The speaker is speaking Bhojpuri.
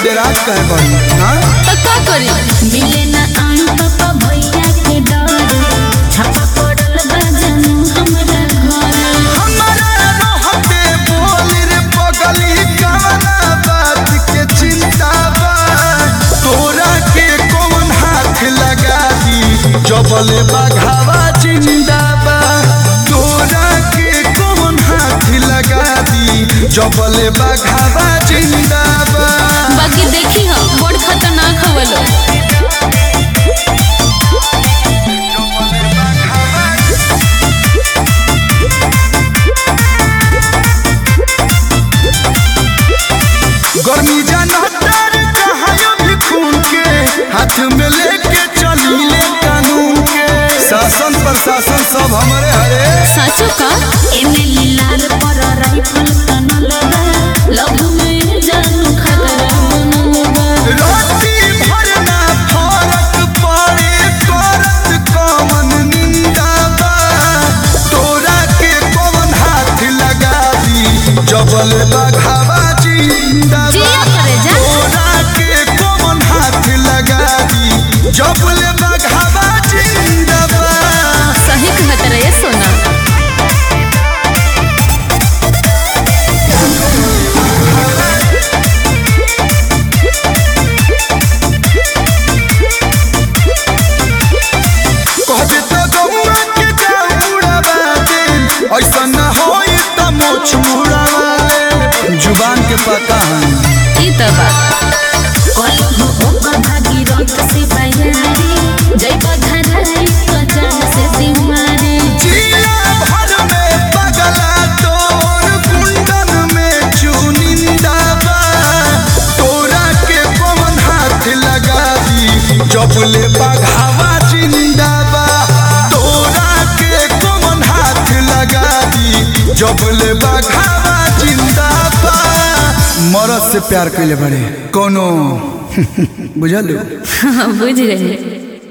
डेरात कहे बड़ी हाँ तो का करी मिले ना आन पापा भैया के डर छापा पड़ल बा जानू हमरा घर हमारा रहते बोल रे पगली कवना बात के चिंता बा तोरा के कौन हाथ लगा दी जबले बघावा जिंदा बा तोरा के कौन हाथ लगा दी जबले बघावा जिंदा बा बाकी देखी हो बड़ खतरनाक हवलो गर्मी जानतर कहायो भी खून के हाथ में लेके चली ले कानून के शासन प्रशासन सब हमारे हरे साचो का एमे लाल पर राइफल तनल बा लव में जानू खतरा बनल बा राती भरना फरक पड़े करत कौन निंदा बा तोरा के कौन हाथ लगा दी जबल बघावा जिंदा बा जिया करे जा। तोरा के कौन हाथ लगा दी जबल बघावा जिंदा बा सही कहत रहे सोना कहबे तो गौआ के जाऊ उड़ावा दे ऐसा न होई त मोछ मुड़ावा दे जुबान के पता है ई त बा कलहो ओकर भागी रत से बयारी जय बधराई तो जान से सिमारी जिया भर में पगला तोर कुंडन में चुनिंदा बा तोरा के पवन हाथ लगा दी जबले बघावा जिंदा बा तोरा के पवन हाथ लगा दी जबले बघावा जिंदा बा मरद से प्यार कैले बड़े कोनो बुझल बुझ गई